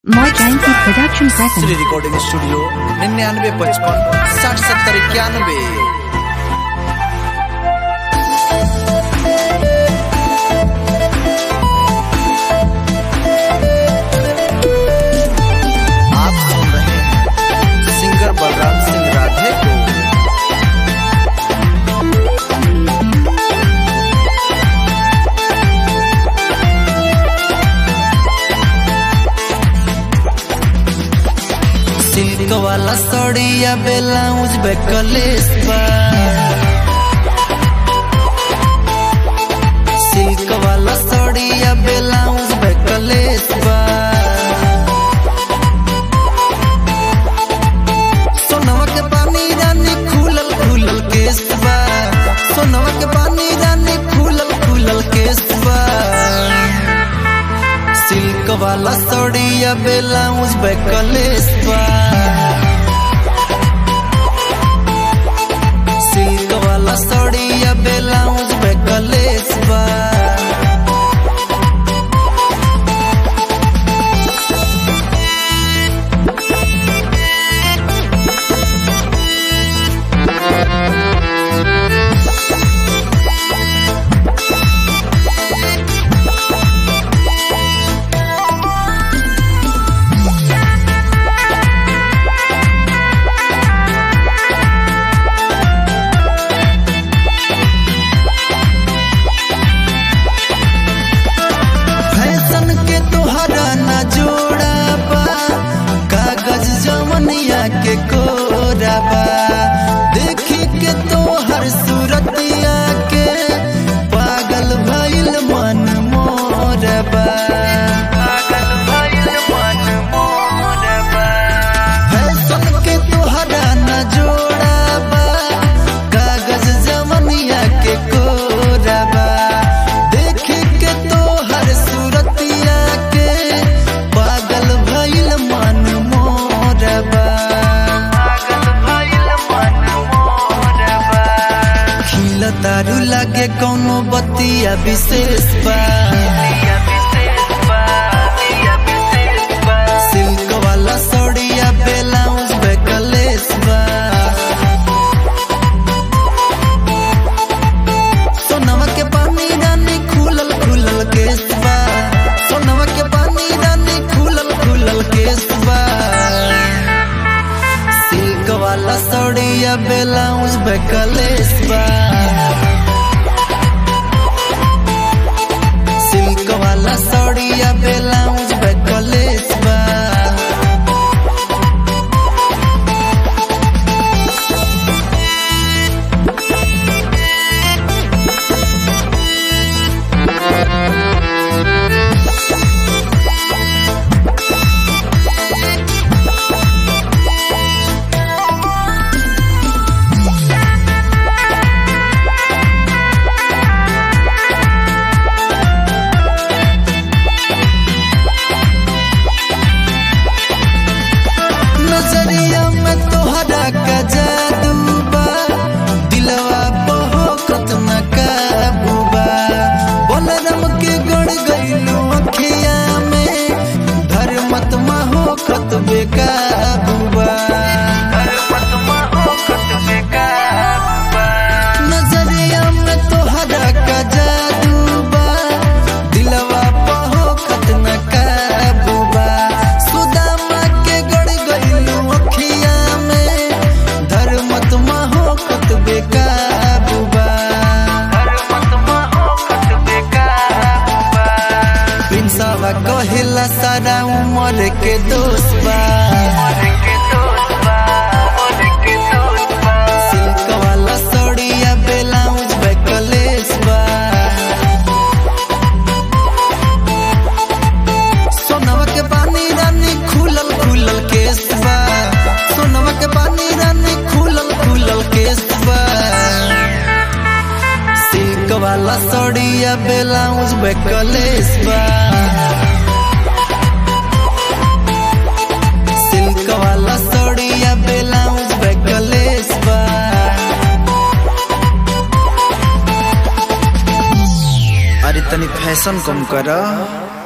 More Jancy Production Shri presents. Recording studio निन्यानवे पचपन साठ सत्तर इक्यानवे आप सुन रहे हैं सिंगर बलराम सिंह राधे को सिल्क वाला साड़िया ब्लाउज बेकलेस बा सिल्क वाला साड़िया ब्लाउज बेकलेस बा सोनवा के पानी रानी खुलल खुलल केस बा सोनवा के पानी रानी खुलल खुलल केस बा सिल्क वाला साड़िया ब्लाउज बेकलेस बा सिल्क वाला साड़िया ब्लाउज बेकलेस बा फैशन के तोहरा न जोड़ा बा कागज जवनिया के कोरा बा देखी के तोहर सूरतिया के पागल भइल मन मोर बा पागल भइल मन मोर बा फैशन के तोहरा न जोड़ा बा कागज जवनिया के कोरा बा देखी के तोहर सूरतिया के पागल भइल मन मोर बा पागल भइल मन मोर बा खिल तारू लागे कौनो बतिया विशेष बा सिल्क वाला साड़िया ब्लाउज बेकलेस बा सोनवा के पानी रानी खुलल खुलल केस बा सोनवा के पानी रानी खुलल खुलल केस बा सिल्क वाला साड़िया ब्लाउज बेकलेस बा सिल्क वाला साड़िया ब्लाउज बेकलेस बा नजरिया में तोहरा का जादू बा दिलवा बहोकत न काबू बा बलरम के गड़ गइलू अखिया में धर्मत होकत बेकाबू बा नजरिया में तोहरा का जादू बा दिलवा बहोकत न काबू बा सुदामा के गड़ गइलू अखिया में धर्मत होकत बेकाबू बा पिंसावा कहिला सारा उमर के दोस्त बा सिल्क वाला साड़िया ब्लाउज बेकलेस बा सोनवा के पानी रानी खुलल खुलल केस बा सोनवा के पानी रानी खुलल खुलल केस बा सिल्क वाला साड़िया ब्लाउज बेकलेस बा सिल्क वाला साड़िया ब्लाउज बेकलेस बा अरे तनी फैशन कम कर